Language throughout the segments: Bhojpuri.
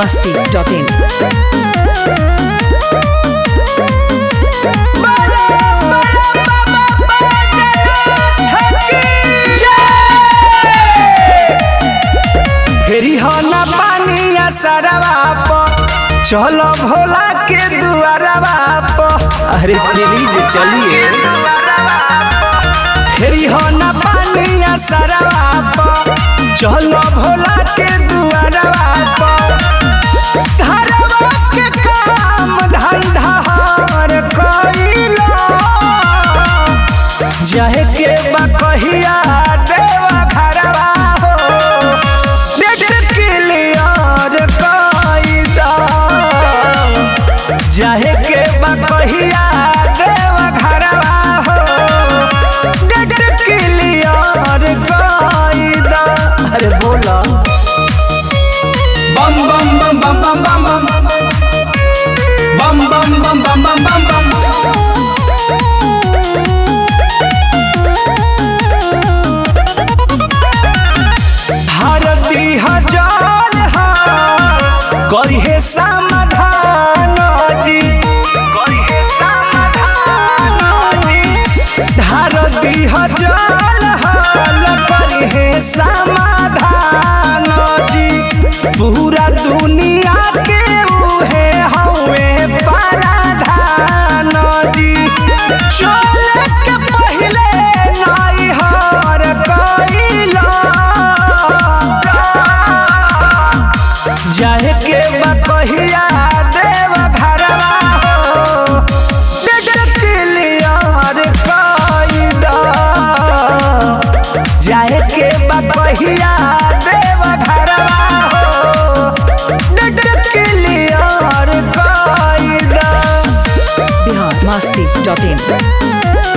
masti.in. फेरी हो ना पानी या सरवा प चलो भोला के दुआरवा प अरे प्लीज चलिए फेरी हो ना पानी या सरवा प चलो भोला के दुआरवा प घरवा के काम धंधा हर कइलो जाहे के बा कहिया देवा घरवा हो डेट क्लियर कइदा जाहे के बा कहिया देवा घरवा हो डेट क्लियर कइदा अरे बोला बम बम बम बम बम बम बम बम बम बम बम बम बम बम हरदी हजार करिहे समाधान जी करिहे समाधान जी हरदी हजार हाल करिहे समाधान जी पूरा दुनिया के उहे हवे paraधान जी चले के पहिले नाई हार कइला जाहे के बा कहिया देव घरवा हो डेट क्लियर कइदा जाहे के बा कहिया देव घरवा हो डेट क्लियर कइदा Bihar masti.in.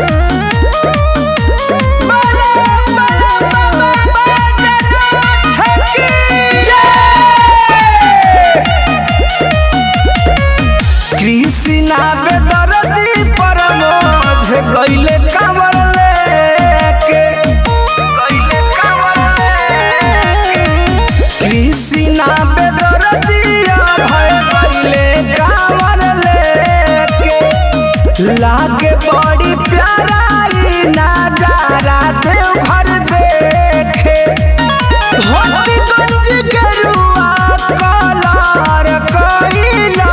कृष्णा बेदरदी परमोध गइले कांवर लेके गइले कांवर लेके कृष्णा बेदरदी भय गइले कांवर लेके लागे बड़ी प्यारा ई नजारा देवघर देखे धोती गंज गेरुआ कलर कइला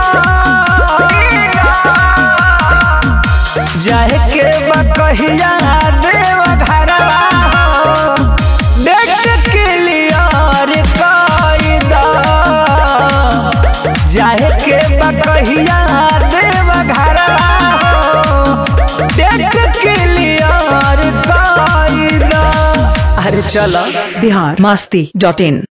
जाहे के बा कहिया देव घरवा हो डेट क्लियर कइदा जाहे के बा कहिया देव घरवा हो डेट क्लियर कइदा अरे चलो Bihar masti.in.